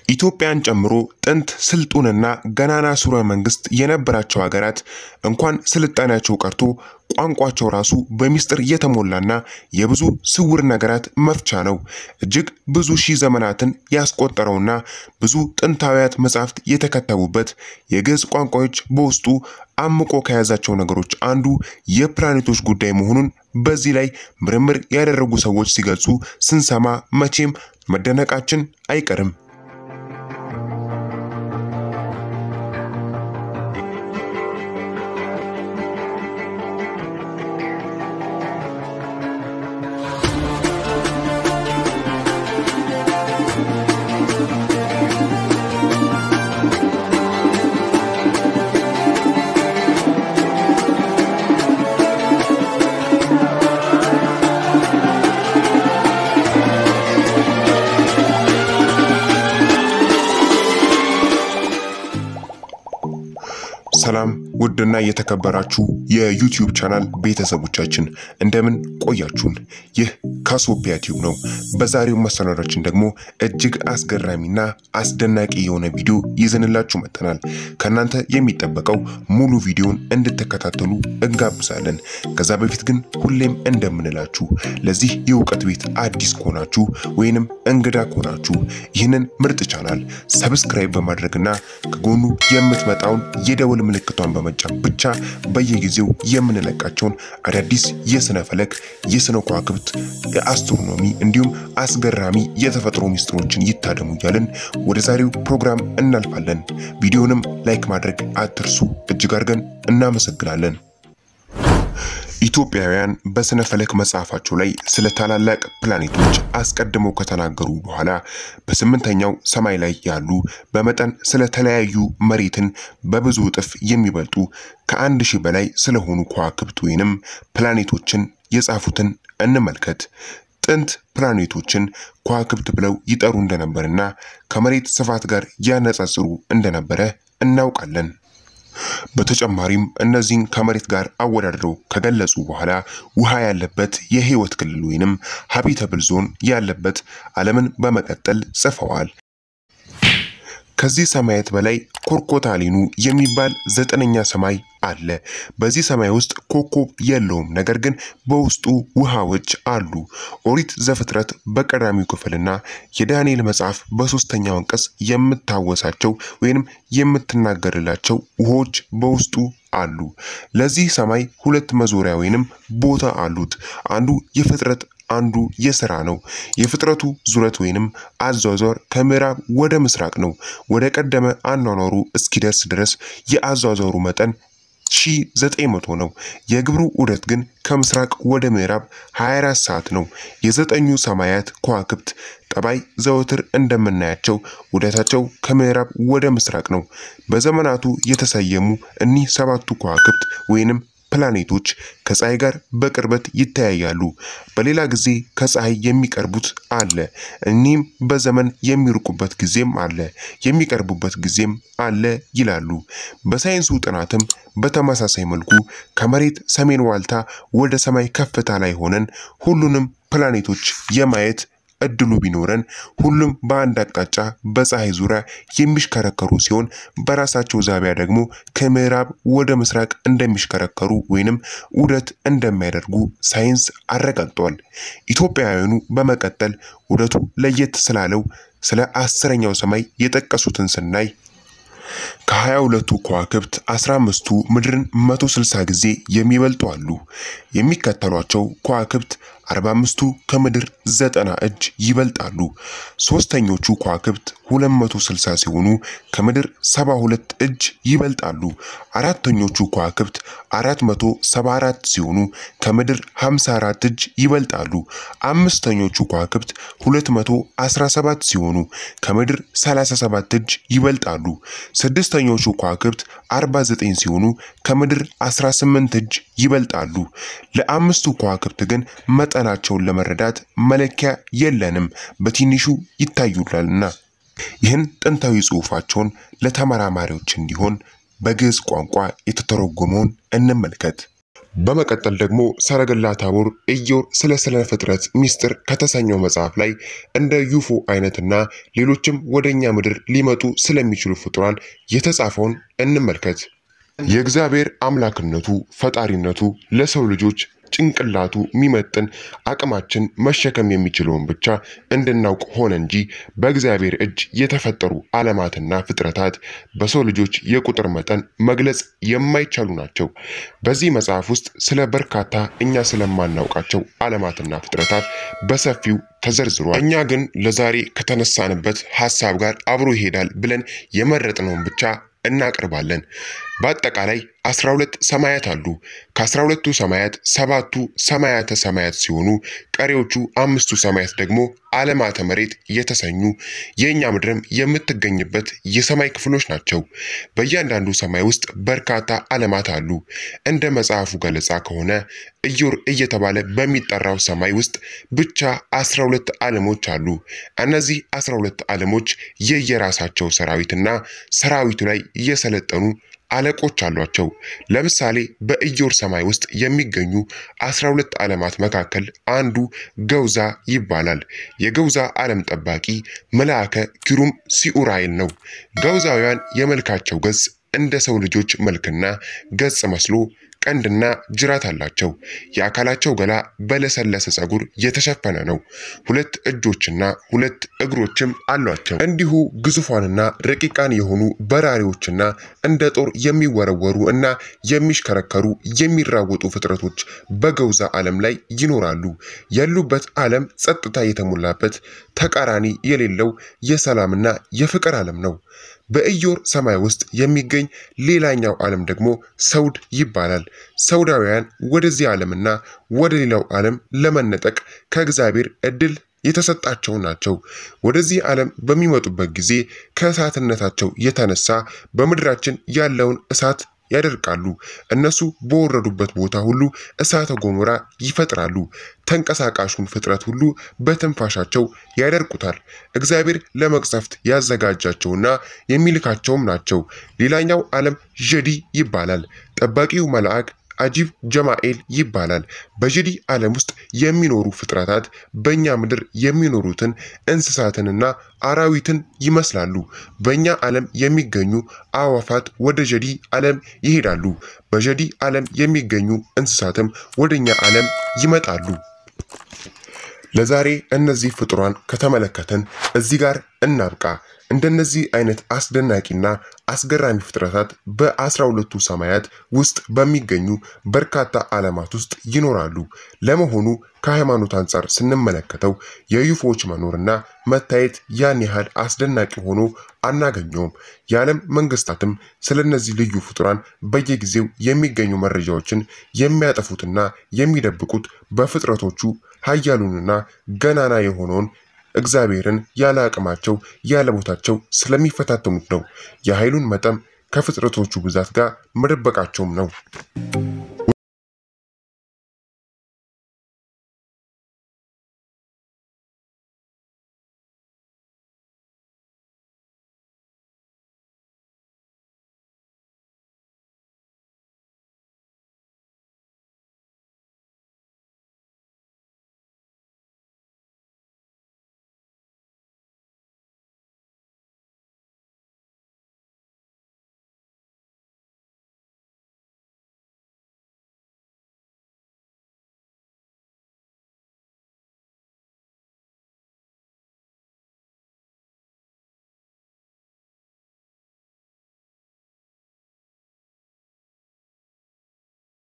ኢትዮጵያን ጨምሮ ጥንት ስልጡንና ገናና ሥርወ መንግስት የነበራቸው ሀገራት እንኳን ስልጣኔያቸው ቀርቶ ቋንቋቸው ራሱ በሚስጥር የተሞላና የብዙ ስውር ነገራት መፍቻ ነው። እጅግ ብዙ ሺህ ዘመናትን ያስቆጠረውና ብዙ ጥንታዊያት መጻሕፍት የተከተቡበት የግዕዝ ቋንቋዎች በውስጡ አምቆ ከያዛቸው ነገሮች አንዱ የፕላኔቶች ጉዳይ መሆኑን በዚህ ላይ ምርምር ያደረጉ ሰዎች ሲገልጹ ስንሰማ መቼም መደነቃችን አይቀርም። ሰላም ውድና የተከበራችሁ የዩቲዩብ ቻናል ቤተሰቦቻችን እንደምን ቆያችሁን? ይህ ካሶፒያ ቲዩብ ነው። በዛሬው መሰናዷችን ደግሞ እጅግ አስገራሚና አስደናቂ የሆነ ቪዲዮ ይዘንላችሁ መጥተናል። ከእናንተ የሚጠበቀው ሙሉ ቪዲዮን እንድትከታተሉ እንጋብዛለን። ከዛ በፊት ግን ሁሌም እንደምንላችሁ ለዚህ የእውቀት ቤት አዲስ ከሆናችሁ ወይንም እንግዳ ከሆናችሁ ይህንን ምርጥ ቻናል ሰብስክራይብ በማድረግና ከጎኑ የምትመጣውን የደወል ምልክቷን በመጫን ብቻ በየጊዜው የምንለቃቸውን አዳዲስ የስነ ፈለክ፣ የስነ ከዋክብት፣ የአስትሮኖሚ እንዲሁም አስገራሚ የተፈጥሮ ሚስጥሮችን ይታደሙ እያልን ወደ ዛሬው ፕሮግራም እናልፋለን። ቪዲዮንም ላይክ ማድረግ አትርሱ። እጅግ አድርገን እናመሰግናለን። ኢትዮጵያውያን በስነ ፈለክ መጽሐፋቸው ላይ ስለ ታላላቅ ፕላኔቶች አስቀድመው ከተናገሩ በኋላ በስምንተኛው ሰማይ ላይ ያሉ በመጠን ስለተለያዩ መሬትን በብዙ እጥፍ የሚበልጡ ከአንድ ሺህ በላይ ስለሆኑ ከዋክብት ወይንም ፕላኔቶችን የጻፉትን እንመልከት። ጥንት ፕላኔቶችን ከዋክብት ብለው ይጠሩ እንደነበርና ከመሬት ስፋት ጋር ያነጻጽሩ እንደነበረ እናውቃለን። በተጨማሪም እነዚህን ከመሬት ጋር አወዳድረው ከገለጹ በኋላ ውሃ ያለበት የህይወት ክልል ወይንም ሀቢተብል ዞን ያለበት ዓለምን በመቀጠል ጽፈዋል። ከዚህ ሰማያት በላይ ኮርኮታሊኑ የሚባል ዘጠነኛ ሰማይ አለ። በዚህ ሰማይ ውስጥ ኮከብ የለውም፣ ነገር ግን በውስጡ ውሃዎች አሉ። ኦሪት ዘፍጥረት በቀዳሚው ክፍልና የዳንኤል መጽሐፍ በሶስተኛው አንቀጽ የምታወሳቸው ወይንም የምትናገርላቸው ውሆች በውስጡ አሉ። ለዚህ ሰማይ ሁለት መዞሪያ ወይንም ቦታ አሉት። አንዱ የፍጥረት አንዱ የሥራ ነው። የፍጥረቱ ዙረት ወይንም አዟዟር ከምዕራብ ወደ ምስራቅ ነው። ወደ ቀደመ አኗኗሩ እስኪደርስ ድረስ የአዟዟሩ መጠን 1900 ነው። የግብሩ ዑደት ግን ከምስራቅ ወደ ምዕራብ 24 ሰዓት ነው። የዘጠኙ ሰማያት ከዋክብት ጠባይ ዘወትር እንደምናያቸው ዑደታቸው ከምዕራብ ወደ ምስራቅ ነው። በዘመናቱ የተሰየሙ እኒህ ሰባቱ ከዋክብት ወይንም ፕላኔቶች ከፀሐይ ጋር በቅርበት ይተያያሉ። በሌላ ጊዜ ከፀሐይ የሚቀርቡት አለ። እኒህም በዘመን የሚርቁበት ጊዜም አለ፣ የሚቀርቡበት ጊዜም አለ ይላሉ። በሳይንሱ ጥናትም በተመሳሳይ መልኩ ከመሬት ሰሜን ዋልታ ወደ ሰማይ ከፍታ ላይ ሆነን ሁሉንም ፕላኔቶች የማየት እድሉ ቢኖረን ሁሉም በአንድ አቅጣጫ በፀሐይ ዙሪያ የሚሽከረከሩ ሲሆን በራሳቸው ዛቢያ ደግሞ ከምዕራብ ወደ ምስራቅ እንደሚሽከረከሩ ወይንም ዑደት እንደሚያደርጉ ሳይንስ አረጋግጧል። ኢትዮጵያውያኑ በመቀጠል ዑደቱ ለየት ስላለው ስለ አስረኛው ሰማይ የጠቀሱትን ስናይ ከሀያ ሁለቱ ከዋክብት አስራ አምስቱ ምድርን መቶ ስልሳ ጊዜ የሚበልጡ አሉ። የሚከተሏቸው ከዋክብት አርባ አምስቱ ከምድር ዘጠና እጅ ይበልጣሉ። ሶስተኞቹ ከዋክብት 260 ሲሆኑ ከምድር 72 እጅ ይበልጣሉ። አራተኞቹ ከዋክብት 474 ሲሆኑ ከምድር 54 እጅ ይበልጣሉ። አምስተኞቹ ከዋክብት 217 ሲሆኑ ከምድር 37 እጅ ይበልጣሉ። ስድስተኞቹ ከዋክብት 49 ሲሆኑ ከምድር 18 እጅ ይበልጣሉ። ለአምስቱ ከዋክብት ግን መጠናቸውን ለመረዳት መለኪያ የለንም፣ በትንሹ ይታዩላልና። ይህን ጥንታዊ ጽሑፋቸውን ለተመራማሪዎች እንዲሆን በግዕዝ ቋንቋ የተተረጎመውን እንመልከት። በመቀጠል ደግሞ ሰረገላ ታቦር ኢዮር ስለ ስነ ፍጥረት ሚስጥር ከተሰኘው መጽሐፍ ላይ እንደ ዩፎ አይነትና ሌሎችም ወደኛ ምድር ሊመጡ ስለሚችሉ ፍጡራን የተጻፈውን እንመልከት። የእግዚአብሔር አምላክነቱ ፈጣሪነቱ ለሰው ልጆች ጭንቅላቱ የሚመጥን አቅማችን መሸከም የሚችለውን ብቻ እንድናውቅ ሆነ እንጂ በእግዚአብሔር እጅ የተፈጠሩ ዓለማትና ፍጥረታት በሰው ልጆች የቁጥር መጠን መግለጽ የማይቻሉ ናቸው። በዚህ መጽሐፍ ውስጥ ስለ በርካታ እኛ ስለማናውቃቸው ዓለማትና ፍጥረታት በሰፊው ተዘርዝሯል። እኛ ግን ለዛሬ ከተነሳንበት ሀሳብ ጋር አብሮ ይሄዳል ብለን የመረጥነውን ብቻ እናቀርባለን። በአጠቃላይ 12 ሰማያት አሉ። ከ12ቱ ሰማያት ሰባቱ ሰማያተ ሰማያት ሲሆኑ ቀሪዎቹ አምስቱ ሰማያት ደግሞ ዓለማተ መሬት የተሰኙ የእኛ ምድርም የምትገኝበት የሰማይ ክፍሎች ናቸው። በእያንዳንዱ ሰማይ ውስጥ በርካታ ዓለማት አሉ። እንደ መጽሐፉ ገለጻ ከሆነ ኢዮር እየተባለ በሚጠራው ሰማይ ውስጥ ብቻ 12 ዓለሞች አሉ። እነዚህ 12 ዓለሞች የየራሳቸው ሰራዊትና ሰራዊቱ ላይ የሰለጠኑ አለቆች አሏቸው። ለምሳሌ በኢዮር ሰማይ ውስጥ የሚገኙ 12 ዓለማት መካከል አንዱ ገውዛ ይባላል። የገውዛ ዓለም ጠባቂ መልአከ ኪሩም ሲኡራይል ነው። ገውዛውያን የመልካቸው ገጽ እንደ ሰው ልጆች መልክና ገጽ መስሎ ቀንድና ጅራት አላቸው። የአካላቸው ገላ በለሰለሰ ፀጉር የተሸፈነ ነው። ሁለት እጆችና ሁለት እግሮችም አሏቸው። እንዲሁ ግዙፋንና ረቂቃን የሆኑ በራሪዎችና እንደ ጦር የሚወረወሩ እና የሚሽከረከሩ የሚራወጡ ፍጥረቶች በገውዛ ዓለም ላይ ይኖራሉ። ያሉበት ዓለም ጸጥታ የተሞላበት ተቃራኒ የሌለው የሰላምና የፍቅር ዓለም ነው። በኢዮር ሰማይ ውስጥ የሚገኝ ሌላኛው ዓለም ደግሞ ሰውድ ይባላል። ሰውዳውያን ወደዚህ ዓለምና ወደ ሌላው ዓለም ለመነጠቅ ከእግዚአብሔር እድል የተሰጣቸው ናቸው። ወደዚህ ዓለም በሚመጡበት ጊዜ ከእሳትነታቸው የተነሳ በምድራችን ያለውን እሳት ያደርቃሉ። እነሱ በወረዱበት ቦታ ሁሉ እሳተ ገሞራ ይፈጥራሉ። ተንቀሳቃሹን ፍጥረት ሁሉ በትንፋሻቸው ያደርቁታል። እግዚአብሔር ለመቅሰፍት ያዘጋጃቸውና የሚልካቸውም ናቸው። ሌላኛው ዓለም ዠዲ ይባላል። ጠባቂው መልአክ አጂብ ጀማኤል ይባላል። በዠዲ ዓለም ውስጥ የሚኖሩ ፍጥረታት በእኛ ምድር የሚኖሩትን እንስሳትንና አራዊትን ይመስላሉ። በእኛ ዓለም የሚገኙ አዕዋፋት ወደ ዠዲ ዓለም ይሄዳሉ። በዠዲ ዓለም የሚገኙ እንስሳትም ወደ እኛ ዓለም ይመጣሉ። ለዛሬ እነዚህ ፍጡራን ከተመለከትን እዚህ ጋር እናብቃ። እንደነዚህ አይነት አስደናቂና አስገራሚ ፍጥረታት በአስራ ሁለቱ ሰማያት ውስጥ በሚገኙ በርካታ ዓለማት ውስጥ ይኖራሉ። ለመሆኑ ከሃይማኖት አንጻር ስንመለከተው የዩፎዎች መኖርና መታየት ያን ያህል አስደናቂ ሆኖ አናገኘውም። የዓለም መንግስታትም ስለነዚህ ልዩ ፍጡራን በየጊዜው የሚገኙ መረጃዎችን የሚያጠፉትና የሚደብቁት በፍጥረቶቹ ኃያሉንና ገናና የሆነውን እግዚአብሔርን ያለ አቅማቸው ያለ ቦታቸው ስለሚፈታተኑት ነው። የኃይሉን መጠን ከፍጥረቶቹ ብዛት ጋር መደበቃቸውም ነው።